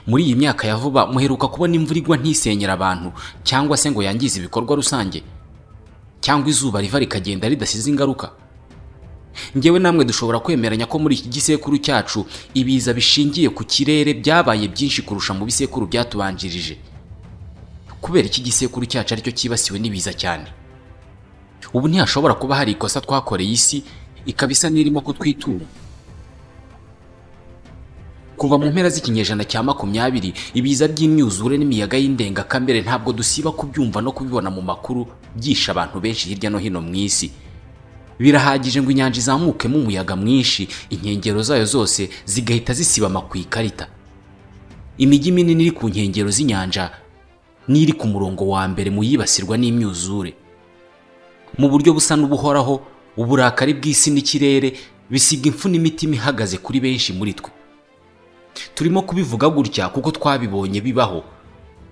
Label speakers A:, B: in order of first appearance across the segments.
A: muri iyi myaka ya vuba muheruka kubona imvura igwa ntisenyera abantu cyangwa se ngo yangize ibikorwa rusange cyangwa izuba riva rikagenda ridasize ingaruka ngewe namwe dushobora kwemeranya ko muri iki gisekuru cyacu ibiza bishingiye ku kirere byabaye byinshi kurusha mu bisekuru byatubanjirije kubera iki gisekuru cyacu aricyo cyibasiwe n'ibiza cyane ubu ntihashobora kuba hari ikosa twakoreye isi ikaba isa n'irimo kutwitura kuva mu mpera z'ikinyejana cya makumyabiri ibiza by'imyuzure n'imiyaga y'indengakamere ntabwo dusiba kubyumva no kubibona mu makuru byishe abantu benshi hirya no hino mu isi birahagije ngo inyanja izamukemo umuyaga mwinshi inkengero zayo zose zigahita zisibama ku ikarita imijyi minini iri ku nkengero z'inyanja n'iri ku murongo wa mbere mu yibasirwa n'imyuzure mu buryo busa n'ubuhoraho uburakari bw'isi n'ikirere bisiga impfu n'imitima ihagaze kuri benshi muri twe turimo kubivuga gutya kuko twabibonye bibaho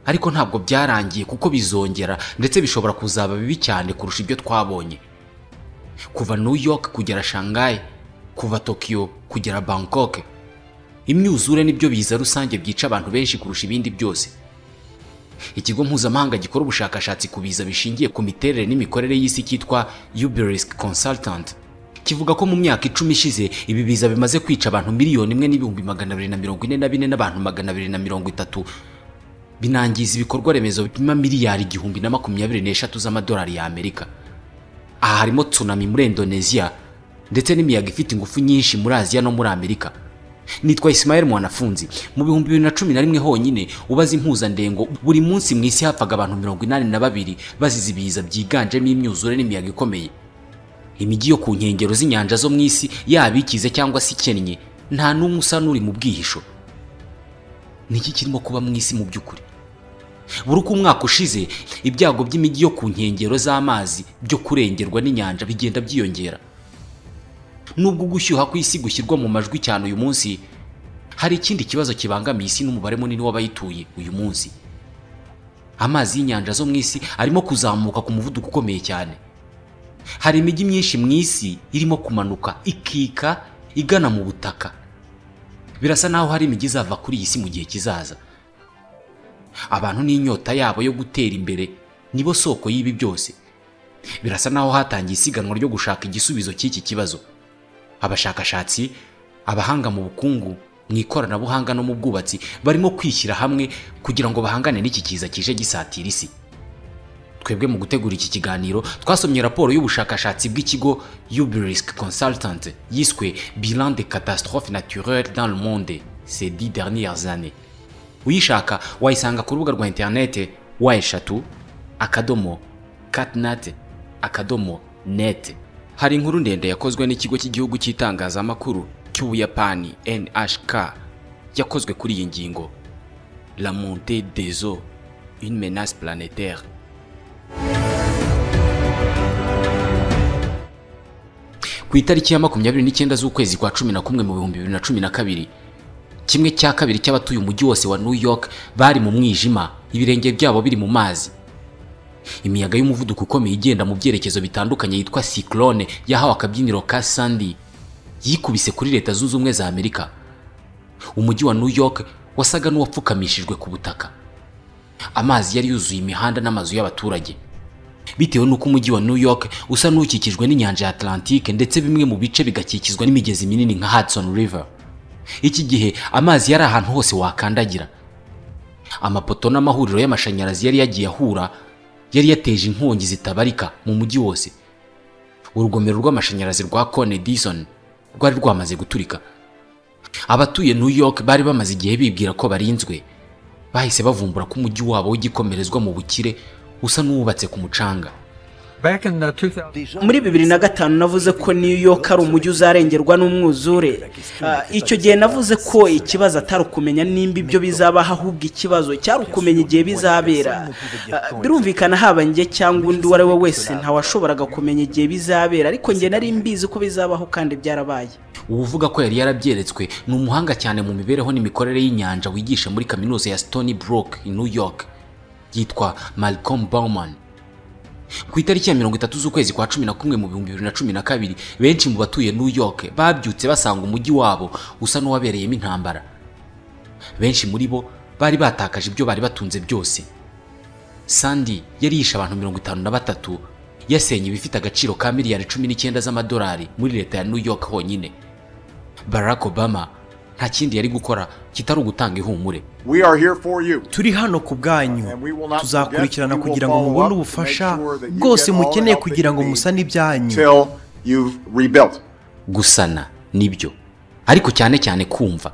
A: ariko ntabwo byarangiye kuko bizongera ndetse bishobora kuzaba bibi cyane kurusha ibyo twabonye kuva New York kugera Shanghai kuva Tokyo kugera Bangkok imyuzure nibyo biza rusange byica abantu benshi kurusha ibindi byose ikigo mpuzamahanga gikora ubushakashatsi ku biza bishingiye ku miterere n'imikorere y'isi cyitwa Uberisk Consultant kivuga ko mu myaka icumi ishize ibi biza bimaze kwica abantu miliyoni imwe n'ibihumbi magana abiri na mirongo ine na bine n'abantu magana abiri na mirongo itatu binangiza ibikorwa remezo bipima miliyari igihumbi na makumyabiri n'eshatu z'amadolari y'Amerika aha harimo tsunami muri indoneziya ndetse n'imiyaga ifite ingufu nyinshi muri aziya no muri amerika nitwa Ismael mwanafunzi mu bihumbi bibiri na cumi na rimwe honyine ubaze impuzandengo buri munsi mu isi hapfaga abantu mirongo inani na babiri bazize ibiza byiganjemo imyuzure n'imiyaga ikomeye imijyi yo ku nkengero z'inyanja zo mu isi yaba ikize cyangwa se ikennye nta n'umwe usa n'uri mu bwihisho niki kirimo kuba mu isi mu by'ukuri buri uko umwaka ushize ibyago by'imijyi yo ku nkengero z'amazi byo kurengerwa n'inyanja bigenda byiyongera nubwo gushyuha ku isi gushyirwa mu majwi cyane uyu munsi hari ikindi kibazo kibangamiye isi n'umubare munini w'abayituye uyu munsi amazi y'inyanja zo mu isi arimo kuzamuka ku muvuduko ukomeye cyane hari imijyi myinshi mu isi irimo kumanuka ikika igana mu butaka birasa naho hari imijyi izava kuri iyi si mu gihe kizaza abantu n'inyota yabo yo gutera imbere nibo soko y'ibi byose birasa naho hatangiye isiganwa ryo gushaka igisubizo cy'iki kibazo abashakashatsi abahanga mu bukungu mu ikoranabuhanga no mu bwubatsi barimo kwishyira hamwe kugira ngo bahangane n'iki kiza kije gisatira isi twebwe mu gutegura iki kiganiro twasomye raporo y'ubushakashatsi bw'ikigo uberisk consultant yiswe bilan de catastrophe naturelle dans le monde ces dix dernières années uyishaka wayisanga ku rubuga rwa interinete wa eshatu akadomo katinate akadomo nete hari inkuru ndende yakozwe n'ikigo cy'igihugu cy'itangazamakuru cy'ubuyapani nhk yakozwe kuri iyi ngingo la monte des eaux une menace planétaire ku itariki ya makumyabiri n'icyenda z'ukwezi kwa cumi na kumwe mu bihumbi bibiri na cumi na kabiri kimwe cya kabiri cy'abatuye umujyi wose wa New York bari mu mwijima ibirenge byabo biri mu mazi imiyaga y'umuvuduko ukomeye igenda mu byerekezo bitandukanye yitwa cyclone yahawe akabyiniro ka Sandy yikubise kuri leta zunze ubumwe za Amerika umujyi wa New York wasaga n'uwapfukamishijwe ku butaka amazi yari yuzuye imihanda n'amazu y'abaturage bitewe n'uko umujyi wa New York usa n'ukikijwe n'inyanja ya Atlantique ndetse bimwe mu bice bigakikizwa n'imigezi minini nka Hudson River iki gihe amazi yari ahantu hose wakandagira amapoto n'amahuriro y'amashanyarazi yari yagiye ahura yari yateje inkongi zitabarika mu mujyi wose urugomero rw'amashanyarazi rwa cone dison rwari rwamaze guturika abatuye new york bari bamaze igihe bibwira ko barinzwe bahise bavumbura ko umujyi wabo w'igikomerezwa mu bukire usa n'uwubatse ku mucanga
B: muri bibiri na gatanu navuze ko new york ari umujyi uzarengerwa n'umwuzure icyo gihe navuze ko ikibazo atari ukumenya nimba ibyo bizabaho ahubwo ikibazo cyari ukumenya igihe bizabera birumvikana haba njye cyangwa undi uwo ari we wese ntawashoboraga kumenya igihe bizabera ariko njye nari mbizi ko bizabaho kandi byarabaye
A: uvuga ko yari yarabyeretswe ni umuhanga cyane mu mibereho n'imikorere y'inyanja wigisha muri kaminuza ya stony brook i new york yitwa malcolm bauman ku itariki ya mirongo itatu z'ukwezi kwa cumi na kumwe mu bihumbi bibiri na cumi na kabiri benshi mu batuye new york babyutse basanga umujyi wabo usa n'uwabereyemo intambara benshi muri bo bari batakaje ibyo bari batunze byose sandi yari yishe abantu mirongo itanu na batatu yasenye ibifite agaciro ka miliyari cumi n'icyenda z'amadolari muri leta ya new york honyine barack obama nta kindi yari gukora kitari ugutanga ihumure
C: turi hano ku bwanyu tuzakurikirana kugira ngo mubone ubufasha bwose mukeneye kugira ngo musane ibyanyu
A: gusana nibyo ariko cyane cyane kumva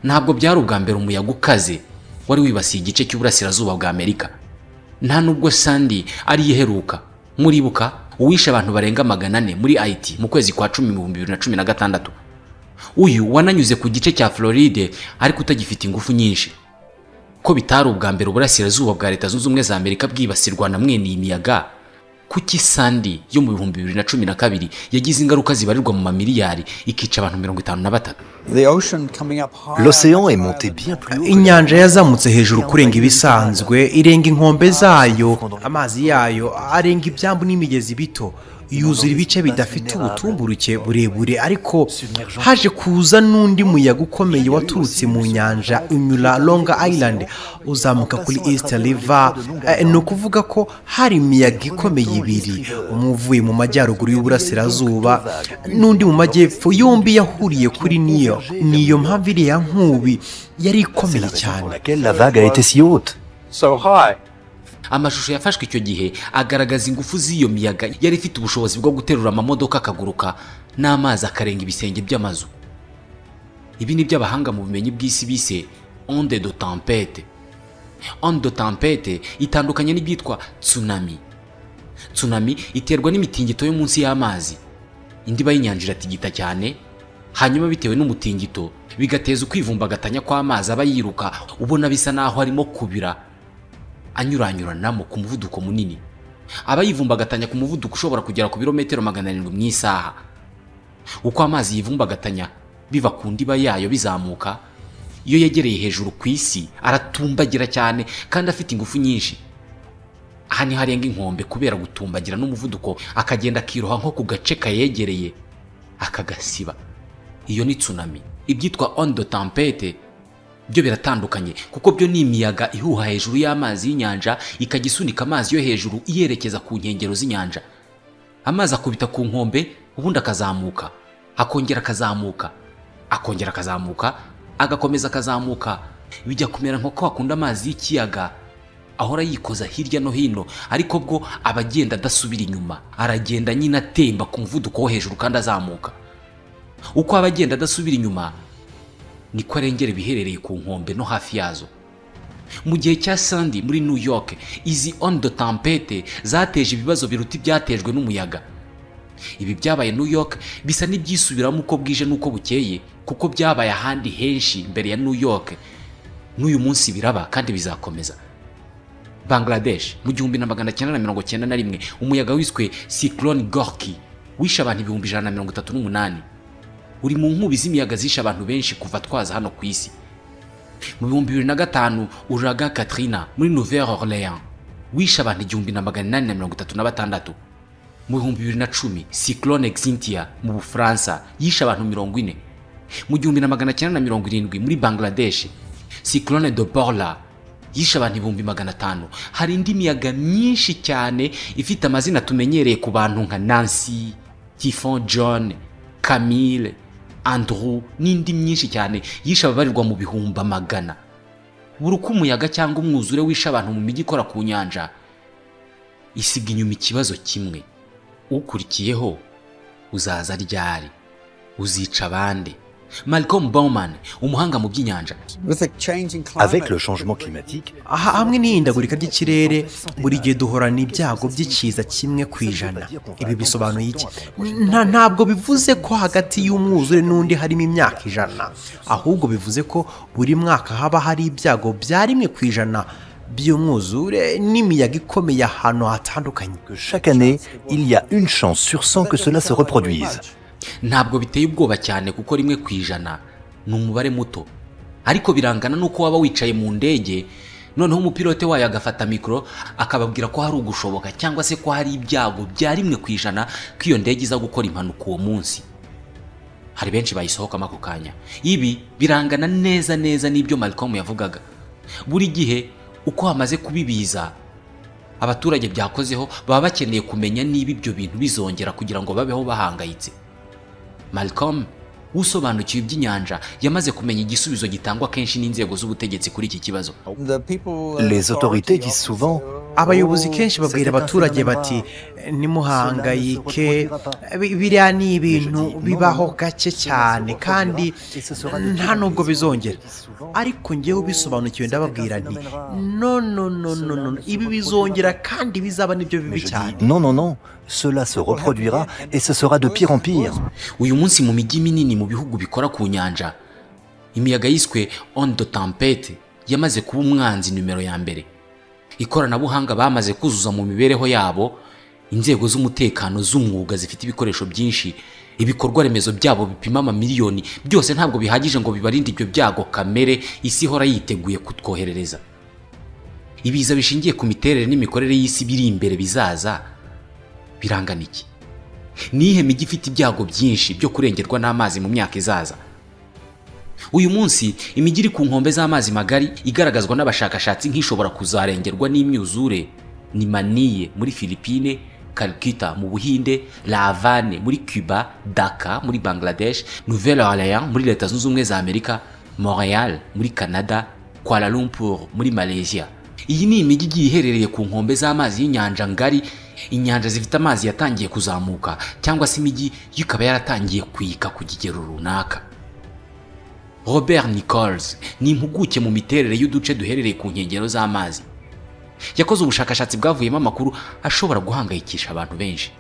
A: ntabwo byari ubwa mbere umuyaga ukaze wari wibasiye igice cy'uburasirazuba bwa amerika nta nubwo sandi ari iheruka muribuka uwishe abantu barenga magana ane muri ayiti mu kwezi kwa cumi mu bihumbi bibiri na cumi na gatandatu uyu wananyuze ku gice cya floride ariko utagifite ingufu nyinshi ko bitari ubwa mbere uburasirazuba bwa leta zunze ubumwe za amerika bwibasirwa na mwene iyi miyaga kuki sandi yo mu bihumbi bibiri na cumi na kabiri yagize ingaruka zibarirwa mu mamiliyari ikica abantu mirongo itanu na batatu
C: inyanja yazamutse hejuru kurenga ibisanzwe irenga inkombe zayo amazi yayo arenga ibyambu n'imigezi bito yuzura ibice bidafite ubutumburuke burebure ariko haje kuza n'undi muyaga ukomeye waturutse mu nyanja inyura longa island uzamuka kuri east river ni ukuvuga ko hari imiyaga ikomeye ibiri umwe uvuye mu majyaruguru y'uburasirazuba n'undi mu majyepfo yombi yahuriye kuri niyo niyo mpamvu iriya nkubi yari ikomeye cyane
A: amashusho yafashwe icyo gihe agaragaza ingufu z'iyo miyaga yari ifite ubushobozi bwo guterura amamodoka akaguruka n'amazi akarenga ibisenge by'amazu ibi ni by'abahanga mu bumenyi bw'isi bise onde do tempete onde do tempete itandukanye n'ibyitwa tsunami tsunami iterwa n'imitingito yo munsi y'amazi indi iba y'inyanja iratigita cyane hanyuma bitewe n'umutingito bigateza ukwivumbagatanya kw'amazi aba yiruka ubona bisa n'aho arimo kubira anyuranyuranamo ku muvuduko munini aba yivumbagatanya ku muvuduko ushobora kugera ku birometero magana arindwi mu isaha uko amazi yivumbagatanya biva ku ndiba yayo bizamuka iyo yegereye hejuru ku isi aratumbagira cyane kandi afite ingufu nyinshi aha niho arenga inkombe kubera gutumbagira n'umuvuduko akagenda akiroha nko ku gace kayegereye akagasiba iyo ni tsunami ibyitwa ondo tampete byo biratandukanye kuko byo ni imiyaga ihuha hejuru y'amazi y'inyanja ikajya isunika amazi yo hejuru iyerekeza ku nkengero z'inyanja amazi akubita ku nkombe ubundi akazamuka akongera akazamuka akongera akazamuka agakomeza akazamuka bijya kumera nko ko wakunda amazi y'ikiyaga ahora yikoza hirya no hino ariko bwo aba agenda adasubira inyuma aragenda nyine atemba ku muvuduko wo hejuru kandi azamuka uko aba agenda adasubira inyuma niko arengera ibiherereye ku nkombe no hafi yazo mu gihe cya sandi muri new york izi ondo tampete zateje ibibazo biruta ibyatejwe n'umuyaga ibi byabaye new york bisa n'ibyisubiramo uko bwije n'uko bukeye kuko byabaye ahandi henshi mbere ya new york n'uyu munsi biraba kandi bizakomeza bangladesh mu gihumbi na magana cyenda na mirongo cyenda na rimwe umuyaga wiswe cyclone gorki wishe abantu ibihumbi ijana na mirongo itatu n'umunani uri mu nkubi z'imiyaga zishe abantu benshi kuva twaza hano ku isi mu bihumbi bibiri na gatanu uraga katrina muri nouvelle orleans wishe abantu igihumbi na magana inani na mirongo itatu na batandatu mu bihumbi bibiri na cumi cyclone xintia mu bufaransa yishe abantu mirongo ine mu gihumbi na magana cyenda na mirongo irindwi muri bangladesh cyclone de borla yishe abantu ibihumbi magana atanu hari indi miyaga myinshi cyane ifite amazina tumenyereye ku bantu nka nancy typhon john camille andrew n'indi myinshi cyane yishe ababarirwa mu bihumbi amagana buri uko umuyaga cyangwa umwuzure wishe abantu mu mijyi ikora ku nyanja isiga inyuma ikibazo kimwe ukurikiyeho uzaza ryari uzica abandi Malcolm Bowman umuhanga mu by'inyanja
C: aha hamwe n'ihindagurika ry'ikirere buri gihe duhorana ibyago by'ikiza kimwe ku ijana ibi bisobanuye iki ntabwo bivuze ko hagati y'umwuzure n'undi harimo imyaka ijana ahubwo bivuze ko buri mwaka haba hari ibyago bya rimwe ku ijana by'umwuzure n'imiyaga ikomeye ahantu hatandukanye
A: ntabwo biteye ubwoba cyane kuko rimwe ku ijana ni umubare muto ariko birangana n'uko waba wicaye mu ndege noneho umupilote wayo agafata mikoro akababwira ko hari ugushoboka cyangwa se ko hari ibyago bya rimwe ku ijana ko iyo ndege iza gukora impanuka uwo munsi hari benshi bayisohokamo ako kanya ibi birangana neza neza n'ibyo malcolm yavugaga buri gihe uko hamaze kubibiza abaturage byakozeho baba bakeneye kumenya niba ibyo bintu bizongera kugira ngo babeho bahangayitse malcolm usobanukiwe iby'inyanja yamaze kumenya igisubizo gitangwa kenshi n'inzego z'ubutegetsi kuri iki kibazo
D: Les autorités disent souvent
C: abayobozi kenshi babwira abaturage bati nimuhangayike bi- biriya ni ibintu bibaho gake cyane kandi nta nubwo bizongera ariko ngewe ubisobanukiwe ndababwira nti no no no no no ibi bizongera kandi bizaba nibyo bibi
D: Je dis,
C: cyane
D: non, non, non, cela se reproduira et ce sera de pire en pire.
A: uyu munsi mu mijyi minini mu bihugu bikora ku nyanja imiyaga yiswe ondo tampete yamaze kuba umwanzi nimero ya mbere ikoranabuhanga bamaze kuzuza mu mibereho yabo inzego z'umutekano z'umwuga zifite ibikoresho byinshi ibikorwa remezo byabo bipima amamiliyoni byose ntabwo bihagije ngo bibarinde ibyo byago kamere isi ihora yiteguye kutwoherereza ibiza bishingiye ku miterere n'imikorere y'isi biri imbere bizaza birangana iki nihe mijyi ifite ibyago byinshi byo kurengerwa n'amazi mu myaka izaza uyu munsi imijyi iri ku nkombe z'amazi magari igaragazwa n'abashakashatsi nk'ishobora kuzarengerwa n'imyuzure ni maniye muri filipine Calcutta mu buhinde lavane muri cuba daka muri bangladesh nouvelle orleans muri leta zunze ubumwe za amerika montreal muri canada kuala lumpur muri malaysia iyi ni imijyi igiye iherereye ku nkombe z'amazi y'inyanja ngari inyanja zifite amazi yatangiye kuzamuka cyangwa se imijyi yo ikaba yaratangiye kuyika ku kigero runaka robert nichols ni impuguke mu miterere y'uduce duherereye ku nkengero z'amazi yakoze ubushakashatsi bwavuyemo amakuru ashobora guhangayikisha abantu benshi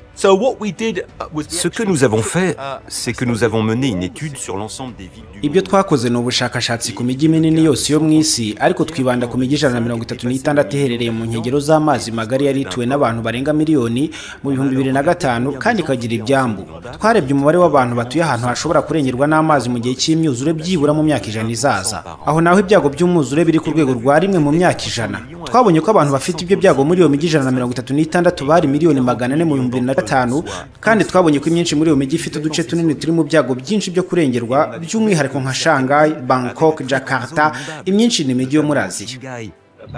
E: Ce que nous avons fait, c'est que nous avons mené une étude sur l'ensemble des villes du
F: ibyo
E: monde.
F: twakoze ni ubushakashatsi ku mijyi minini yose yo mu isi ariko twibanda ku mijyi ijana na mirongo itatu n'itandatu iherereye mu nkengero z'amazi magari yari ituwe n'abantu barenga miliyoni mu bihumbi bibiri na gatanu kandi ikagira ibyambu twarebye umubare w'abantu batuye ahantu hashobora kurengerwa n'amazi mu gihe cy'imyuzure byibura mu myaka ijana izaza aho naho ibyago by'umwuzure biri ku rwego rwa rimwe mu myaka ijana twabonye ko abantu bafite ibyo byago muri iyo mijyi ijana na mirongo itatu n'itandatu bari miliyoni magana ane mu bihumbi bibiri na gatanu kandi twabonye ko imyinshi muri iyo mijyi ifite uduce tunini turi mu byago byinshi byo kurengerwa by'umwihariko nka shanghai bangkok jakarta imyinshi ni imijyi yo muri aziya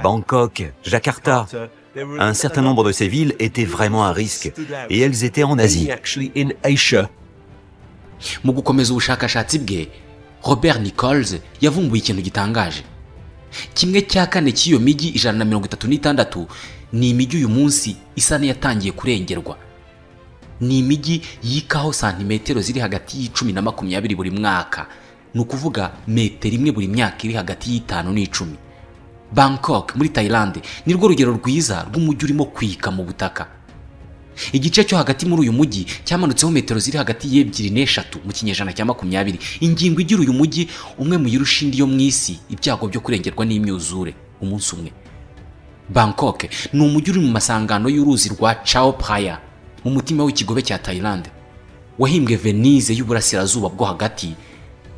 E: Bangkok, Jakarta. Un certain nombre de ces villes étaient vraiment à risque et elles étaient en Asie.
A: mu gukomeza ubushakashatsi bwe robert nichols yavumbuye ikintu gitangaje kimwe cya kane cy'iyo mijyi ijana na mirongo itatu n'itandatu ni imijyi uyu munsi isa n'iyatangiye kurengerwa ni imijyi yikaho santimetero ziri hagati y'icumi na makumyabiri buri mwaka ni ukuvuga metero imwe buri myaka iri hagati y'itanu n'icumi bangkok muri tayilande ni rwo rugero rwiza rw'umujyi urimo kwika mu butaka igice cyo hagati muri uyu mujyi cyamanutseho metero ziri hagati y'ebyiri n'eshatu mu kinyejana cya makumyabiri ingingo igira uyu mujyi umwe mu yirusha indi yo mu isi ibyago byo kurengerwa n'imyuzure umunsi umwe bangkok ni umujyi uri mu masangano y'uruzi rwa chao praya mu mutima w'ikigobe cya thailand wahimbwe venise y'uburasirazuba bwo hagati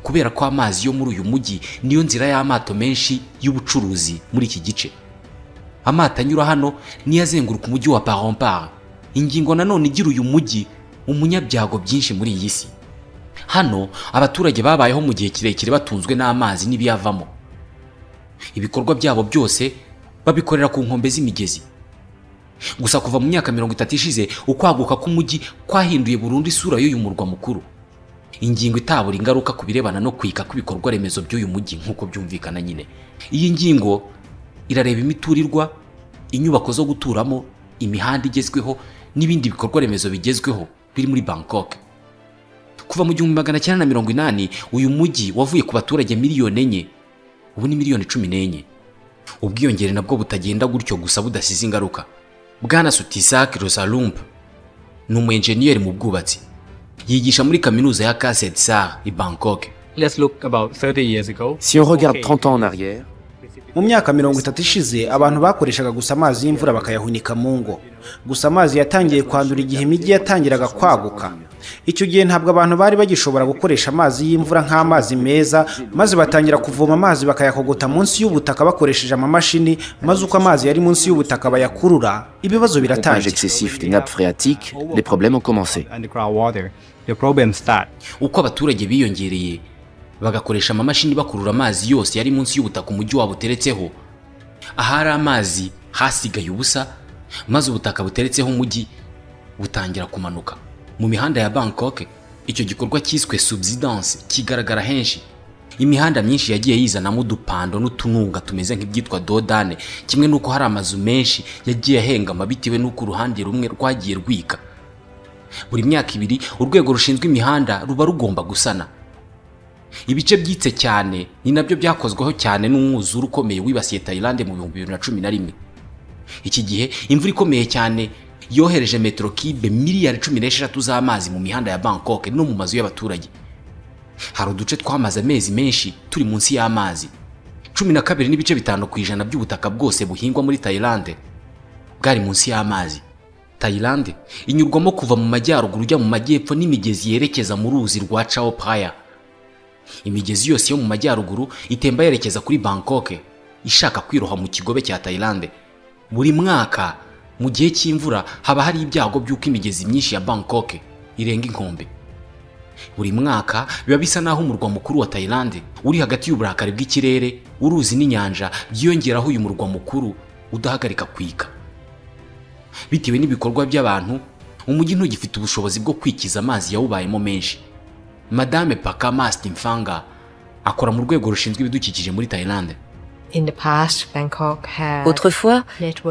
A: kubera ko amazi yo muri uyu mujyi niyo nzira y'amato menshi y'ubucuruzi muri iki gice amato anyura hano niyo azenguruka umujyi wa parompar ingingo nanone igira uyu mujyi umunyabyago byinshi muri iyi si hano abaturage babayeho mu gihe kirekire batunzwe n'amazi n'ibiyavamo ibikorwa byabo byose babikorera ku nkombe z'imigezi gusa kuva mu myaka mirongo itatu ishize ukwaguka k'umujyi kwahinduye burundu isura y'uyu murwa mukuru ingingo itabura ingaruka ku birebana no kwika kw'ibikorwa remezo by'uyu mujyi nk'uko byumvikana nyine iyi ngingo irareba imiturirwa inyubako zo guturamo imihanda igezweho n'ibindi bikorwa remezo bigezweho biri muri bangkok kuva mu gihumbi magana cyenda na mirongo inani uyu mujyi wavuye ku baturage miliyoni enye ubu ni miliyoni cumi n'enye ubwiyongere nabwo butagenda gutyo gusa budasize ingaruka bwana sutisak rosalump ni umu enjeniyeri mu bwubatsi yigisha muri kaminuza ya kaset sar i bangkok
G: Let's look about 30 years ago.
H: Si on regarde 30 ans en arrière,
F: mu myaka mirongo itatu ishize abantu bakoreshaga gusa amazi y'imvura bakayahunika mu ngo gusa amazi yatangiye kwandura igihe imijyi yatangiraga kwaguka icyo gihe ntabwo abantu bari bagishobora gukoresha amazi y'imvura nk'amazi meza maze batangira kuvoma amazi bakayakogota munsi y'ubutaka bakoresheje amamashini maze uko amazi yari munsi y'ubutaka bayakurura ibibazo
H: pompage
F: biratangira
H: excessif des nappes phréatiques, les problèmes ont commencé.
G: Underground water. The problem start.
A: uko abaturage biyongereye bagakoresha amamashini bakurura amazi yose yari munsi y'ubutaka umujyi wabo uteretseho ahari amazi hasigaye ubusa maze ubutaka buteretseho umujyi butangira kumanuka mu mihanda ya bangkok icyo gikorwa cyiswe subsidence kigaragara henshi imihanda myinshi yagiye yizanamo udupando n'utununga tumeze nk'ibyitwa dodane kimwe n'uko hari amazu menshi yagiye ahengama bitewe n'uko uruhande rumwe rwagiye rwika buri myaka ibiri urwego rushinzwe imihanda ruba rugomba gusana ibice byitse cyane ni nabyo byakozweho cyane n'umwuzure ukomeye wibasiye tayilande mu bihumbi bibiri na cumi na rimwe iki gihe imvura ikomeye cyane yohereje metero kibe miliyari cumi n'esheshatu z'amazi mu mihanda ya bangkok no mu mazu y'abaturage hari uduce twamaze amezi menshi turi munsi y'amazi cumi na kabiri n'ibice bitanu ku ijana by'ubutaka bwose buhingwa muri tayilande bwari munsi y'amazi tayilande inyurwamo kuva mu majyaruguru ujya mu majyepfo n'imigezi yerekeza mu ruzi rwa chao paya imigezi yose yo mu majyaruguru itemba yerekeza kuri bangkok ishaka kwiroha mu kigobe cya tayilande buri mwaka mu gihe cy'imvura haba hari ibyago by'uko imigezi myinshi ya bangkok irenga inkombe buri mwaka biba bisa n'aho umurwa mukuru wa tayilande uri hagati y'uburakari bw'ikirere uruzi n'inyanja byiyongeraho uyu murwa mukuru udahagarika kwika bitewe n'ibikorwa by'abantu umujyi ntugifite ubushobozi bwo kwikiza amazi yawubayemo menshi madame paka masiti mfanga akora mu rwego rushinzwe ibidukikije muri tayilande
I: Autrefois,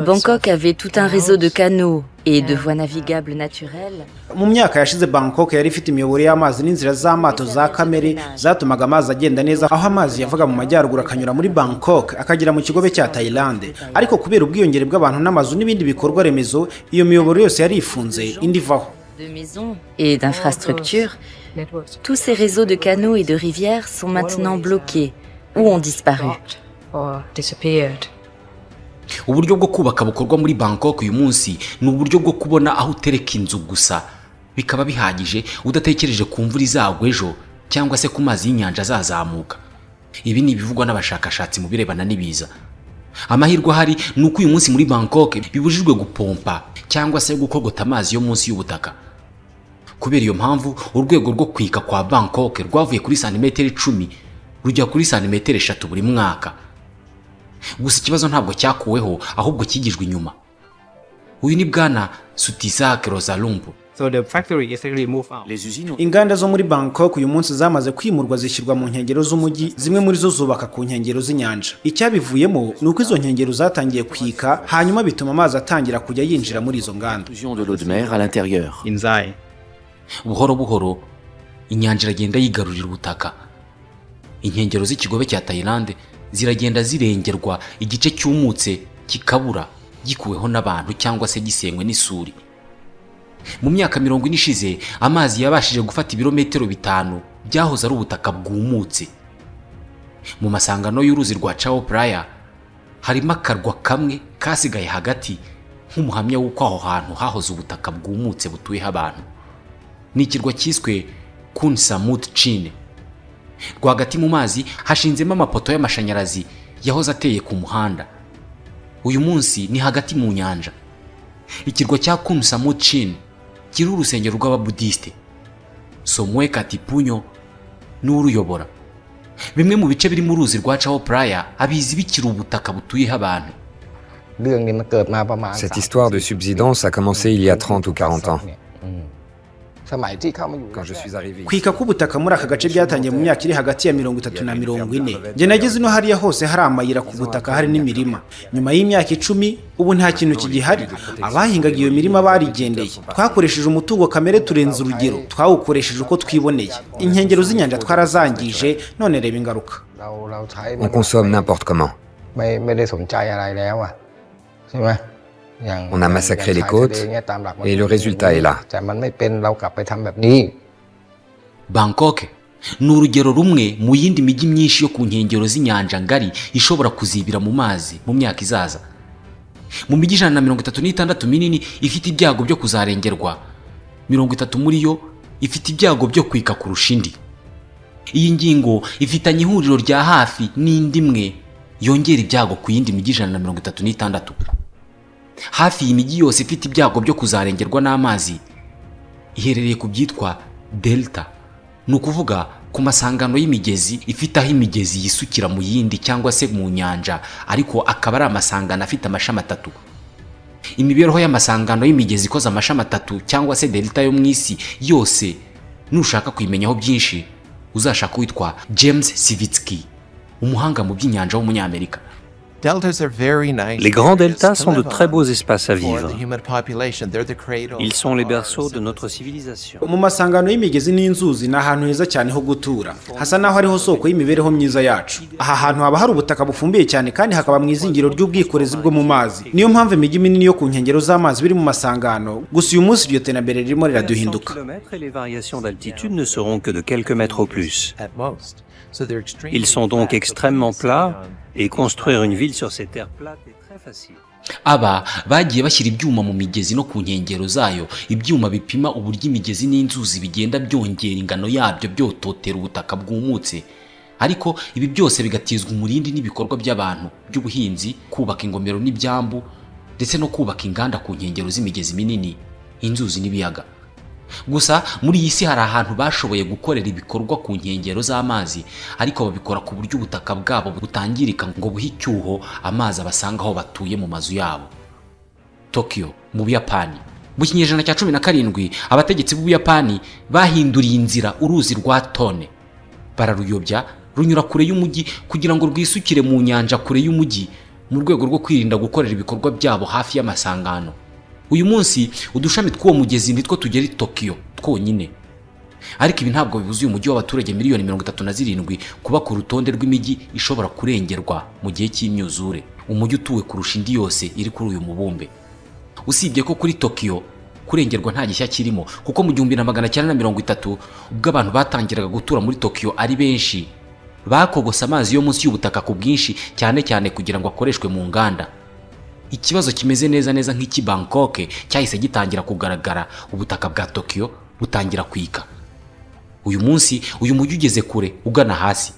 I: Bangkok avait tout un réseau de canaux et de voies navigables naturelles.
F: mu myaka yashize bangkok yari ifite imiyoboro y'amazi n'inzira z'amato za kamere zatumaga amazi agenda neza aho amazi yavaga mu majyaruguru akanyura muri bangkok akagera mu kigobe cya tayilande ariko kubera ubwiyongere bw'abantu n'amazu n'ibindi bikorwa remezo iyo miyoboro yose yarifunze indi ivaho
I: De maisons et d'infrastructures, tous ces réseaux de canaux et de rivières sont maintenant bloqués ou ont disparu.
A: uburyo bwo kubaka bukorwa muri bangkok uyu munsi ni uburyo bwo kubona aho utereka inzu gusa bikaba bihagije udatekereje ku mvura izagwa ejo cyangwa se ku mazi y'inyanja azazamuka ibi ni ibivugwa n'abashakashatsi mu birebana n'ibiza amahirwe ahari ni uko uyu munsi muri bangkok bibujijwe gupompa cyangwa se gukogota amazi yo munsi y'ubutaka kubera iyo mpamvu urwego rwo kwika kwa bangkok rwavuye kuri santimetero icumi rujya kuri santimetero eshatu buri mwaka gusa ikibazo ntabwo cyakuweho ahubwo cyigijwe inyuma uyu ni bwana sutisak rozalumbu
G: So the factory is actually moved out.
F: inganda zo muri bangkok uyu munsi zamaze kwimurwa zishyirwa mu nkengero z'umujyi zimwe muri zo zubaka ku nkengero z'inyanja icyabivuyemo ni uko izo nkengero zatangiye kwika hanyuma bituma amazi atangira kujya yinjira muri izo nganda
H: Intrusion de l'eau de mer à l'intérieur.
G: In Zai.
A: buhoro buhoro inyanja iragenda yigarurira ubutaka inkengero z'ikigobe cya tayilande ziragenda zirengerwa igice cyumutse kikabura gikuweho n'abantu cyangwa se gisenywe n'isuri mu myaka mirongo ine ishize amazi yabashije gufata ibirometero bitanu byahoze ari ubutaka bwumutse mu masangano y'uruzi rwa chao praya harimo akarwa kamwe kasigaye hagati nk'umuhamya w'uko aho hantu hahoze ubutaka bwumutse butuyeho abantu ni ikirwa cyiswe kunsamut cine rwagati mu mazi hashinzemo amapoto y'amashanyarazi yahoze ateye ku muhanda uyu munsi ni hagati mu nyanja ikirwa cya kunsamucin kiriho urusengero rw'ababudisite somwe katipunyo n'uruyobora bimwe mu bice biri mu ruzi rwa chao praya abizi bikiri ubutaka butuyeho abantu
J: Cette histoire de subsidence a commencé il y a 30 ou 40 ans. Quand je suis arrivé ici,
F: kwika k'ubutaka muri aka gace byatangiye mu myaka iri hagati ya mirongo itatu na mirongo ine njye nageze ino hariya hose hari amayira ku butaka hari n'imirima nyuma y'imyaka icumi ubu nta kintu kigihari abahingaga iyo mirima barigendeye twakoresheje umutungo kamere turenza urugero twawukoresheje uko twiboneye inkengero z'inyanja twarazangije none reba ingaruka
J: on consomme n'importe comment.
K: On a massacré les côtes et le résultat est là.
A: bangkok ni urugero rumwe mu yindi mijyi myinshi yo ku nkengero z'inyanja ngari ishobora kuzibira mu mazi mu myaka izaza mu mijyi ijana na mirongo itatu n'itandatu minini ifite ibyago byo kuzarengerwa mirongo itatu muri yo ifite ibyago byo kwika kurusha indi iyi ngingo ifitanye ihuriro rya hafi n'indi imwe yongera ibyago ku yindi mijyi ijana na mirongo itatu n'itandatu hafi iyi mijyi yose ifite ibyago byo kuzarengerwa n'amazi iherereye ku byitwa delta ni ukuvuga ku masangano y'imigezi ifite aho imigezi yisukira mu yindi cyangwa se mu nyanja ariko akaba ari amasangano afite amashami atatu imibereho y'amasangano y'imigezi ikoze amashami atatu cyangwa se delta yo mu isi yose nushaka kuyimenyaho byinshi uzashaka uwitwa james sivitsky umuhanga mu by'inyanja w'umunyamerika
L: Les grands deltas sont de très beaux espaces à vivre. Ils sont les berceaux de notre civilisation.
F: mu masangano y'imigezi n'inzuzi ni ahantu heza cyane ho gutura hasa n'aho ariho soko y'imibereho myiza yacu aha hantu haba hari ubutaka bufumbiye cyane kandi hakaba mu izingiro ry'ubwikorezi bwo mu mazi niyo mpamvu imijyi minini yo ku nkengero z'amazi biri mu masangano gusa uyu munsi iryo terambere ririmo riraduhinduka
L: Et les variations d'altitude ne seront que de quelques mètres au plus. Ils sont donc extrêmement plats et construire une ville sur ces terres plates est très facile.
A: aba bagiye bashyira ibyuma mu migezi no ku nkengero zayo ibyuma bipima uburyo imigezi n'inzuzi bigenda byongera ingano yabyo byototera ubutaka bwumutse ariko ibi byose bigatizwa umurindi n'ibikorwa by'abantu by'ubuhinzi kubaka ingomero n'ibyambu ndetse no kubaka inganda ku nkengero z'imigezi minini inzuzi n'ibiyaga gusa muri iyi si hari ahantu bashoboye gukorera ibikorwa ku nkengero z'amazi ariko babikora ku buryo ubutaka bwabo butangirika ngo buhe icyuho amazi abasanga aho batuye mu mazu yabo tokiyo mu buyapani mu kinyejana cya cumi na karindwi abategetsi b'ubuyapani bahinduriye inzira uruzi rwa tone bararuyobya runyura kure y'umujyi kugira ngo rwisukire mu nyanja kure y'umujyi mu rwego rwo kwirinda gukorera ibikorwa byabo hafi y'amasangano uyu munsi udushami tw'uwo mugezi nitwo tugera i tokiyo twonyine ariko ibi ntabwo bibuza uyu mujyi w'abaturage miliyoni mirongo itatu na zirindwi kuba ku rutonde rw'imijyi ishobora kurengerwa mu gihe cy'imyuzure umujyi utuwe kurusha indi yose iri kuri uyu mubumbe usibye ko kuri tokiyo kurengerwa nta gishya kirimo kuko mu gihumbi na magana cyenda na mirongo itatu ubwo abantu batangiraga gutura muri tokiyo ari benshi bakogose amazi yo munsi y'ubutaka ku bwinshi cyane cyane kugira ngo akoreshwe mu nganda ikibazo kimeze neza neza nk'iki bangkok cyahise gitangira kugaragara ubutaka bwa tokiyo butangira kwika uyu munsi uyu mujyi ugeze kure ugana hasi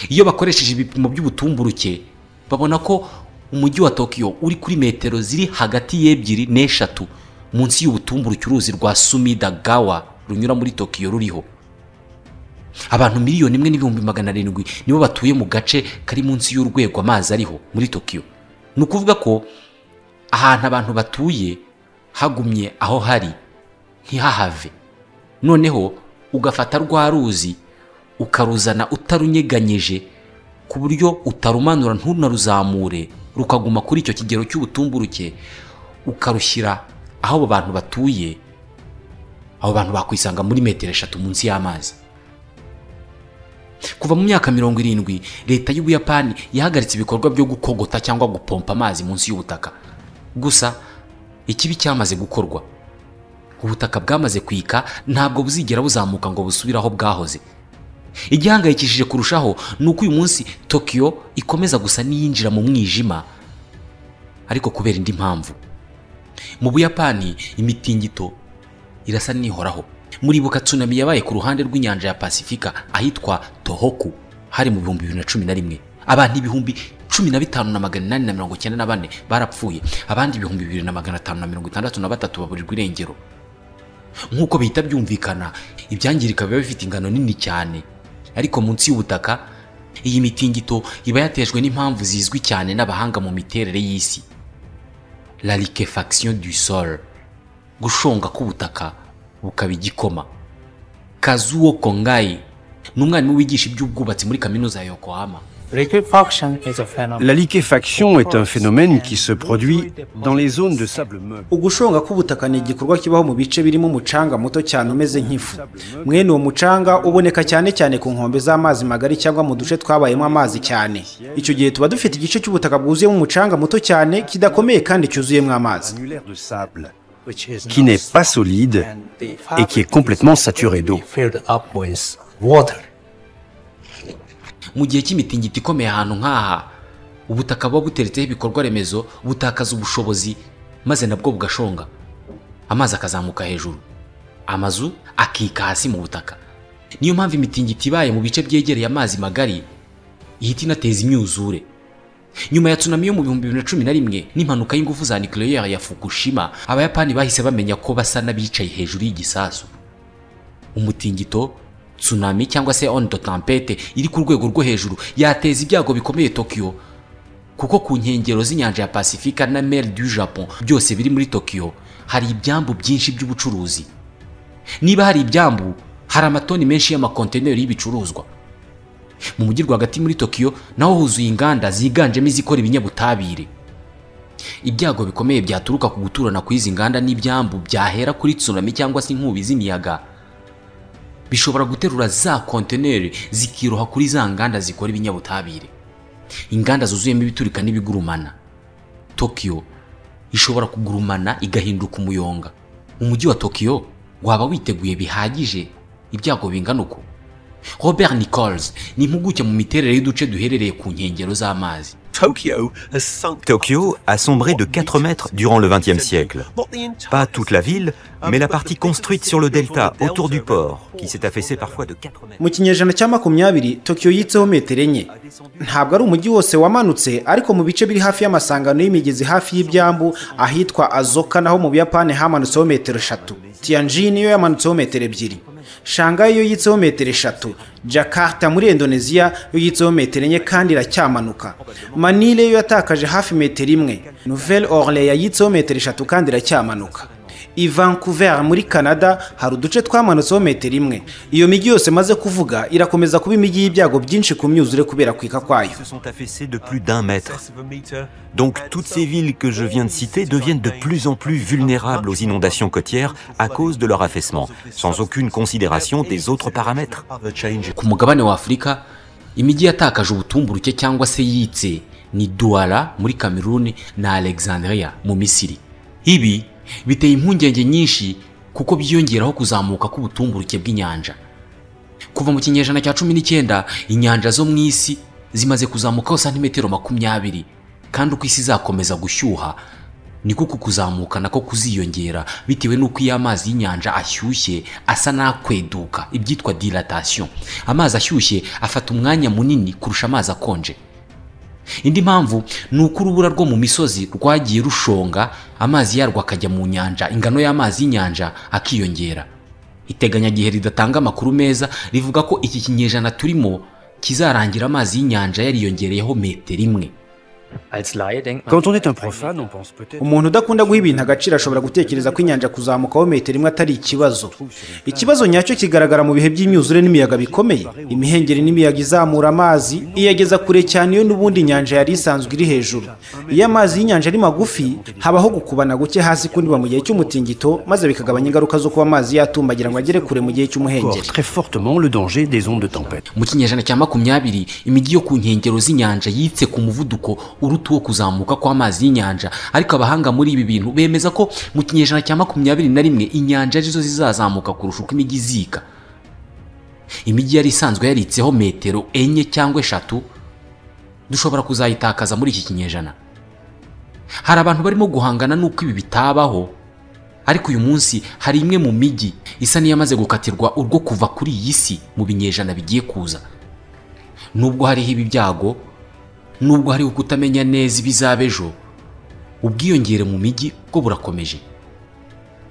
A: iyo bakoresheje ibipimo by'ubutumburuke babona ko umujyi wa tokiyo uri kuri metero ziri hagati y'ebyiri n'eshatu munsi y'ubutumburuke uruzi rwa sumidagawa runyura muri tokiyo ruriho abantu miliyoni imwe n'ibihumbi magana arindwi nibo batuye mu gace kari munsi y'urwego amazi ariho muri tokiyo ni ukuvuga ko ahantu abantu batuye hagumye aho hari ntihahave noneho ugafata rwa ruzi ukaruzana utarunyeganyije ku buryo utarumanura ntunaruzamure rukaguma kuri icyo kigero cy'ubutumburuke ukarushyira aho abo bantu batuye abo bantu bakwisanga muri metero eshatu munsi y'amazi kuva mu myaka mirongo irindwi leta y'ubuyapani yahagaritse ibikorwa byo gukogota cyangwa gupompa amazi munsi y'ubutaka gusa ikibi cyamaze gukorwa ubutaka bwamaze kwika ntabwo buzigera buzamuka ngo busubire aho bwahoze igihangayikishije kurushaho ni uko uyu munsi tokiyo ikomeza gusa n'iyinjira mu mwijima ariko kubera indi mpamvu mu buyapani imitingito irasa n'ihoraho muribuka tsunami yabaye ku ruhande rw'inyanja ya pasifika ahitwa tohoku hari mu bihumbi bibiri na cumi na rimwe abantu ibihumbi cumi na bitanu na magana inani na mirongo icyenda na bane barapfuye abandi ibihumbi bibiri na magana atanu na mirongo itandatu na batatu baburirwa irengero nk'uko bihita byumvikana ibyangirika biba bifite ingano nini cyane ariko munsi y'ubutaka iyi mitingito iba yatejwe n'impamvu zizwi cyane n'abahanga mu miterere y'isi la liquefaction du sol gushonga k'ubutaka bukaba igikoma kazuo kongayi ni umwarimu wigisha iby'ubwubatsi muri kaminuza ya yokohama
M: La liquéfaction est un phénomène qui se produit dans les zones de sable meuble.
F: ugushonga k'ubutaka ni igikorwa kibaho mu bice birimo umucanga muto cyane umeze nk'ifu mwene uwo mucanga uboneka cyane cyane ku nkombe z'amazi magari cyangwa mu duce twabayemo amazi cyane icyo gihe tuba dufite igice cy'ubutaka bwuzuyemo umucanga muto cyane kidakomeye kandi cyuzuyemo amazi
M: qui n'est pas solide et qui est complètement saturé d'eau.
A: mu gihe cy'imitingito ikomeye ahantu nk'aha ubutaka buba buteretseho ibikorwa remezo butakaza ubushobozi maze nabwo bugashonga amazi akazamuka hejuru amazu akika hasi mu butaka niyo mpamvu imitingito ibaye mu bice byegereye amazi magari ihita inateza imyuzure nyuma ya tsunami yo mu bihumbi bibiri na cumi na rimwe n'impanuka y'ingufu za nucleaire ya fukushima abayapani bahise bamenya ko basa n'abicaye hejuru y'igisasu umutingito tsunami cyangwa se ondo tempete iri ku rwego rwo hejuru yateza ibyago bikomeye Tokyo kuko ku nkengero z'inyanja ya Pasifika na Mer du Japon byose biri muri Tokyo hari ibyambu byinshi by'ubucuruzi niba hari ibyambu hari amatoni menshi y'amakonteneri y'ibicuruzwa mu mujyi rwagati muri Tokyo naho huzuye inganda ziganjemo izikora ibinyabutabire ibyago bikomeye byaturuka ku guturana kw'izi nganda n'ibyambu byahera kuri tsunami cyangwa se inkubi z'imiyaga bishobora guterura za konteneri zikiroha kuri za nganda zikora ibinyabutabire inganda zuzuyemo ibiturika n'ibigurumana tokiyo ishobora kugurumana igahinduka umuyonga umujyi wa tokiyo waba witeguye bihagije ibyago bingana uko robert nichols ni impuguke mu miterere y'uduce duherereye ku nkengero z'amazi
E: Tokyo a sombré de 4 mètres durant le XXe siècle. Pas toute la ville, mais la partie construite sur le delta autour du port, qui s'est affaissée parfois de 4 mètres.
F: mu kinyejana cya makumyabiri tokiyo yitseho metero enye ntabwo ari umujyi wose wamanutse ariko mu bice biri hafi y'amasangano y'imigezi hafi y'ibyambu ahitwa azoka naho mu buyapani hamanutseho metero eshatu tianjin yo yamanutseho metero ebyiri shanghai yo yitseho metero eshatu jakarta muri indonesia yo yitseho metero enye kandi iracyamanuka manile yo yatakaje hafi metero imwe nouvelle orleans yitseho metero eshatu kandi iracyamanuka i vancouver muri canada hari uduce twamanutseho metero imwe iyo mijyi yose maze kuvuga irakomeza kuba imijyi y'ibyago byinshi ku myuzure kubera kwika kwayo
E: se sont affaissés de plus d'un mètre. Donc toutes ces villes que je viens de citer deviennent de plus en plus vulnérables aux inondations côtières à cause de leur affaissement, sans aucune considération des autres paramètres.
A: ku mugabane wa afurika imijyi yatakaje ubutumburuke cyangwa se yitse ni douala muri cameroon na alexandria mu misiri ibi biteye impungenge nyinshi kuko byiyongeraho kuzamuka k'ubutumburuke bw'inyanja kuva mu kinyejana cya cumi n'icyenda inyanja zo mu isi zimaze kuzamukaho santimetero makumyabiri kandi uko isi izakomeza gushyuha niko uku kuzamuka nako kuziyongera bitewe n'uko iyo amazi y'inyanja ashyushye asa n'akweduka ibyitwa dilatation amazi ashyushye afata umwanya munini kurusha amazi akonje indi mpamvu ni uko urubura rwo mu misozi rwagiye rushonga amazi yarwo akajya mu nyanja ingano y'amazi y'inyanja akiyongera iteganyagihe ridatanga amakuru meza rivuga ko iki kinyejana turimo kizarangira amazi y'inyanja yariyongereyeho metero imwe
M: Quand on est un profane, on pense peut-être.
F: umuntu udakunda guha ibintu agaciro ashobora gutekereza ko inyanja kuzamukaho metero imwe atari ikibazo ikibazo nyacyo kigaragara mu bihe by'imyuzure n'imiyaga bikomeye imihengeri n'imiyaga izamura amazi iyageza kure cyane iyo n'ubundi inyanja yari isanzwe iri hejuru iyo amazi y'inyanja ari magufi habaho gukubana guke hasi kundiba mu gihe cy'umutingito maze bikagabanya ingaruka zo kuba amazi yatumbagira ngo agere kure mu gihe cy'umuhengeri
M: très fortement le danger des ondes de tempête.
A: mu kinyejana cya makumyabiri imijyi yo ku nkengero z'inyanja yitse ku muvuduko uruta uwo kuzamuka kw'amazi y'inyanja ariko abahanga muri ibi bintu bemeza ko mu kinyejana cya makumyabiri na rimwe inyanja arizo zizazamuka kurusha uko imijyi izika imijyi yari isanzwe yaritseho metero enye cyangwa eshatu dushobora kuzayitakaza muri iki kinyejana hari abantu barimo guhangana n'uko ibi bitabaho ariko uyu munsi hari imwe mu mijyi isa n'iyamaze gukatirwa urwo kuva kuri iyi si mu binyejana bigiye kuza nubwo hariho ibi byago nubwo hariho kutamenya neza ibizaba ejo ubwiyongere mu mijyi bwo burakomeje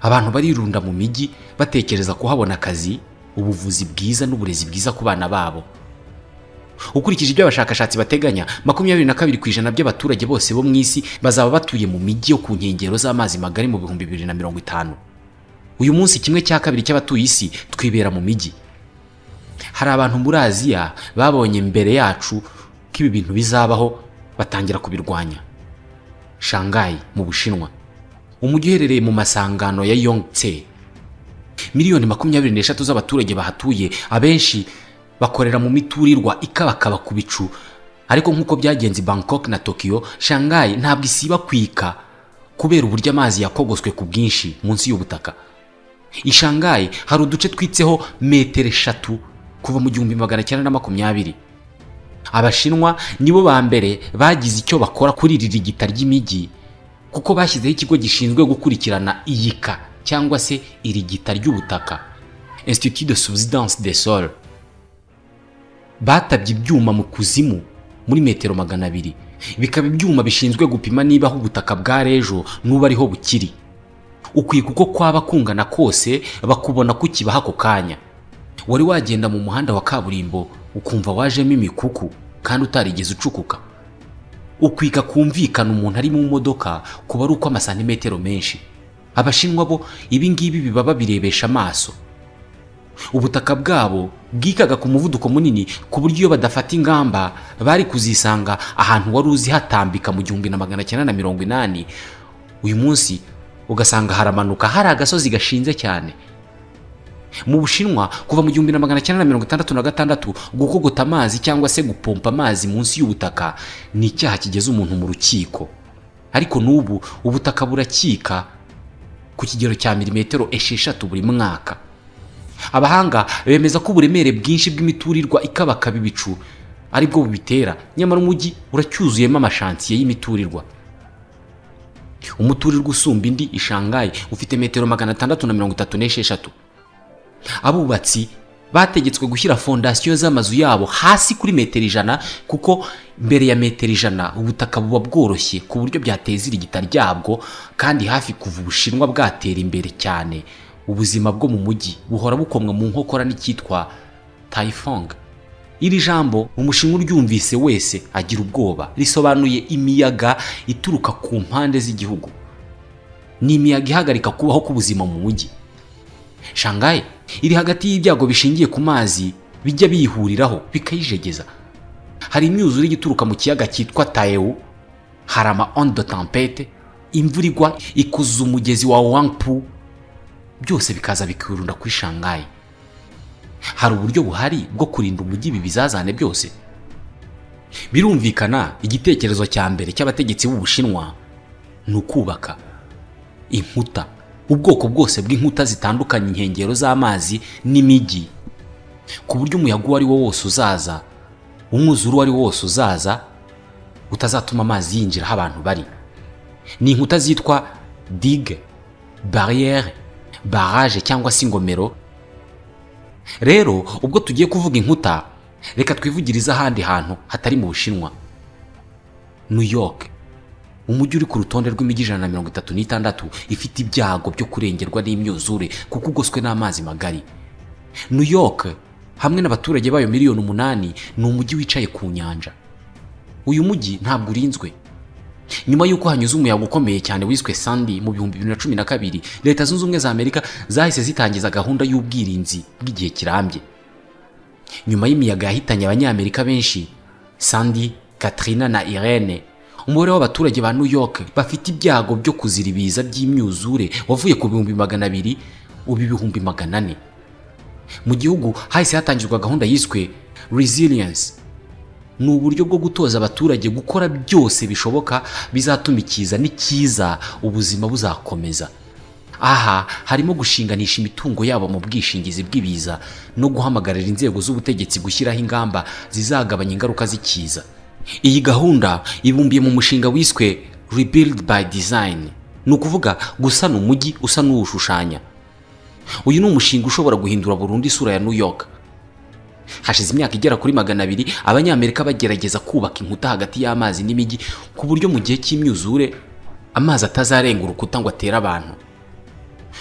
A: abantu barirunda mu mijyi batekereza kuhabona akazi ubuvuzi bwiza n'uburezi bwiza ku bana babo ukurikije ibyo abashakashatsi bateganya makumyabiri na kabiri ku ijana by'abaturage bose bo mu isi bazaba batuye mu mijyi yo ku nkengero z'amazi magari mu bihumbi bibiri na mirongo itanu uyu munsi kimwe cya kabiri cy'abatuye isi twibera mu mijyi hari abantu muri aziya babonye mbere yacu ko ibi bintu bizabaho batangira kubirwanya shangayi mu bushinwa umujyi uherereye mu masangano ya yongtse miliyoni makumyabiri n'eshatu z'abaturage bahatuye abenshi bakorera mu miturirwa ikabakaba ku bicu ariko nk'uko byagenze i bangkok na tokiyo shangayi ntabwo isiba kwika kubera uburyo amazi yakogoswe ku bwinshi munsi y'ubutaka i shangayi hari uduce twitseho metero eshatu kuva mu gihumbi magana cyenda na makumyabiri abashinwa nibo ba mbere bagize icyo bakora kuri iri rigita ry'imijyi kuko bashyizeho ikigo gishinzwe gukurikirana iyika cyangwa se irigita ry'ubutaka institut de subsidence des sols batabye ibyuma mu kuzimu muri metero magana abiri bikaba ibyuma bishinzwe gupima niba aho ubutaka bwarejo n'ubu ariho bukiri ukwiye kuko kwaba kungana kose bakubona kukibaha ako kanya wari wagenda mu muhanda wa kaburimbo ukumva wajemo imikuku kandi utarigeze ucukuka ukwiga kumvikana umuntu ari mu modoka kuba ari uko amasantimetero menshi abashinwa bo ibi ngibi biba babirebesha amaso ubutaka bwabo bwikaga ku muvuduko munini ku buryo iyo badafata ingamba bari kuzisanga ahantu wari uzi hatambika mu gihumbi na magana cyenda na mirongo inani uyu munsi ugasanga haramanuka hari agasozi gashinze cyane mu bushinwa kuva mu gihumbi na magana cyenda na mirongo itandatu na gatandatu gukogota amazi cyangwa se gupompa amazi munsi y'ubutaka ni icyaha kigeza umuntu mu rukiko ariko n'ubu ubutaka burakika ku kigero cya milimetero esheshatu buri mwaka abahanga bemeza ko uburemere bwinshi bw'imiturirwa ikabakaba ibicu aribwo bubitera nyamara umujyi uracyuzuyemo amashansiye y'imiturirwa umuturirwa usumba indi ishangaye ufite metero magana atandatu na mirongo itatu n'esheshatu abubatsi bategetswe gushyira fondasiyo z'amazu yabo hasi kuri metero ijana kuko mbere ya metero ijana ubutaka buba bworoshye ku buryo byateza irigita ryabwo kandi hafi kuva ubushinwa bwatera imbere cyane ubuzima bwo mu mujyi buhora bukomwa mu nkokora n'icyitwa tayifong iri jambo umushinwa uryumvise wese agira ubwoba risobanuye imiyaga ituruka ku mpande z'igihugu ni imiyaga ihagarika kubaho k'ubuzima mu mujyi shangaye iri hagati y'ibyago bishingiye ku mazi bijya biyihuriraho bikayijegeza hari imyuzure ituruka mu kiyaga cyitwa tayewu hari ama ondo tampete imvura igwa ikuza umugezi wa wangpu byose bikaza bikirunda kuri shangayi hari uburyo buhari bwo kurinda umujyi ibi bizazane byose birumvikana igitekerezo cya mbere cy'abategetsi b'ubushinwa ni ukubaka inkuta ubwoko bwose bw'inkuta zitandukanye inkengero z'amazi n'imijyi ku buryo umuyaga uwo ari wo wose uzaza umwuzure uwo ari wo wose uzaza utazatuma amazi yinjira aho abantu bari ni inkuta zitwa digue bariyeri barage cyangwa se ingomero rero ubwo tugiye kuvuga inkuta reka twivugirize ahandi hantu hatari mu bushinwa new york umujyi uri ku rutonde rw'imijyi ijana na mirongo itatu n'itandatu ifite ibyago byo kurengerwa n'imyuzure kuko ugoswe n'amazi magari new york hamwe n'abaturage bayo miliyoni umunani ni umujyi wicaye ku nyanja uyu mujyi ntabwo urinzwe nyuma y'uko hanyuze umuyaga ukomeye cyane wiswe sandi mu bihumbi bibiri na cumi na kabiri leta zunze ubumwe za amerika zahise zitangiza gahunda y'ubwirinzi bw'igihe kirambye nyuma y'imiyaga yahitanye abanyamerika benshi sandi katrina na irene umubare w'abaturage ba new york bafite ibyago byo kuzira ibiza by'imyuzure wavuye ku bihumbi magana abiri ubu ibihumbi magana ane mu gihugu hahise hatangizwa gahunda yiswe resilience ni uburyo bwo gutoza abaturage gukora byose bishoboka bizatuma ikiza n'ikiza ubuzima buzakomeza aha harimo gushinganisha imitungo yabo mu bwishingizi bw'ibiza no guhamagarira inzego z'ubutegetsi gushyiraho ingamba zizagabanya ingaruka z'ikiza iyi gahunda ibumbiye mu mushinga wiswe rebuild by design ni ukuvuga gusana umujyi usa n'uwushushanya uyu ni umushinga ushobora guhindura burundu isura ya new york hashize imyaka igera kuri magana abiri abanyamerika bagerageza kubaka inkuta hagati y'amazi n'imijyi ku buryo mu gihe cy'imyuzure amazi atazarenga urukuta ngo atere abantu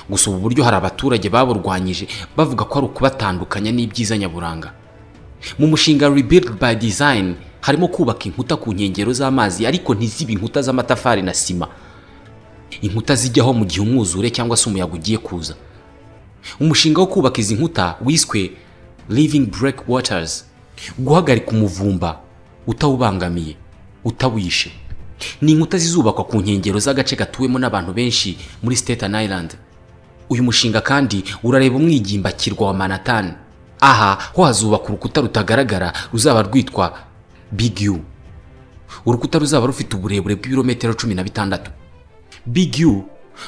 A: gusa ubu buryo hari abaturage baburwanyije bavuga ko ari ukubatandukanya n'ibyiza nyaburanga mu mushinga rebuild by design harimo kubaka inkuta ku nkengero z'amazi ariko ntizibe inkuta z'amatafari na sima inkuta zijyaho mu gihe umwuzure cyangwa se umuyaga ugiye kuza umushinga wo kubaka izi nkuta wiswe living break waters guhagarika umuvumba utawubangamiye utawishe ni inkuta zizubakwa ku nkengero z'agace gatuwemo n'abantu benshi muri Staten Island uyu mushinga kandi urareba umwigimbakirwa wa Manhattan aha ho hazubakwa urukuta rutagaragara ruzaba rwitwa Big U urukuta ruzaba rufite uburebure bw'ibirometero cumi na bitandatu Big U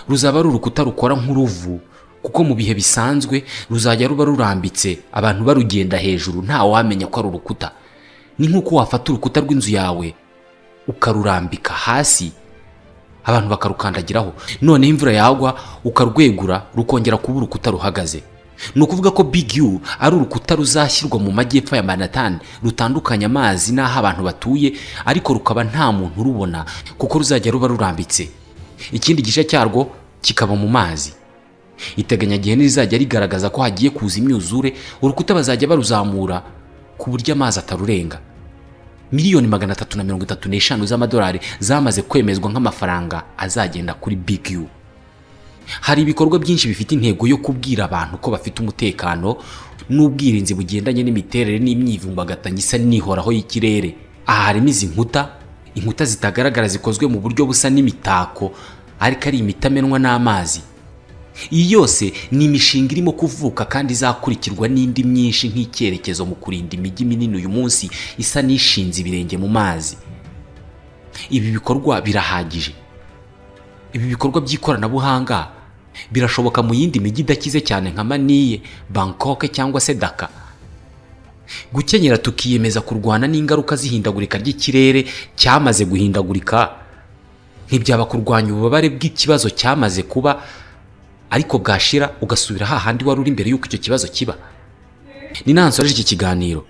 A: ruzaba ari urukuta rukora nk'uruvu kuko mu bihe bisanzwe ruzajya ruba rurambitse abantu barugenda hejuru nta wamenya ko ari urukuta ni nk'uko wafata urukuta rw'inzu yawe ukarurambika hasi abantu bakarukandagiraho noneho imvura yagwa ukarwegura rukongera kuba urukuta ruhagaze ni ukuvuga ko big u ari urukuta ruzashyirwa mu majyepfo ya manhattan rutandukanya amazi n'aho abantu batuye ariko rukaba nta muntu urubona kuko ruzajya ruba rurambitse ikindi gice cyarwo kikaba mu mazi iteganyagihe ntirizajya rigaragaza ko hagiye kuza imyuzure urukuta bazajya baruzamura ku buryo amazi atarurenga miliyoni magana atatu na mirongo itatu n'eshanu z'amadolari zamaze kwemezwa nk'amafaranga azagenda kuri big u hari ibikorwa byinshi bifite intego yo kubwira abantu ko bafite umutekano n'ubwirinzi bugendanye n'imiterere n'imyivumbagatanyo isa n'ihoraho y'ikirere aha harimo izi nkuta inkuta zitagaragara zikozwe mu buryo busa n'imitako ariko ari imitamenwa n'amazi iyi yose ni imishinga irimo kuvuka kandi izakurikirwa n'indi myinshi nk'icyerekezo mu kurinda imijyi minini uyu munsi isa n'ishinze ibirenge mu mazi ibi bikorwa birahagije ibi bikorwa by'ikoranabuhanga birashoboka mu yindi mijyi idakize cyane nka maniye bangkok cyangwa se daka gukenyera tukiyemeza kurwana n'ingaruka z'ihindagurika ry'ikirere cyamaze guhindagurika ntibyaba kurwanya ububabare bw'ikibazo cyamaze kuba ariko bwashira ugasubira hahandi wari uri mbere y'uko icyo kibazo kiba ni nansoreje iki kiganiro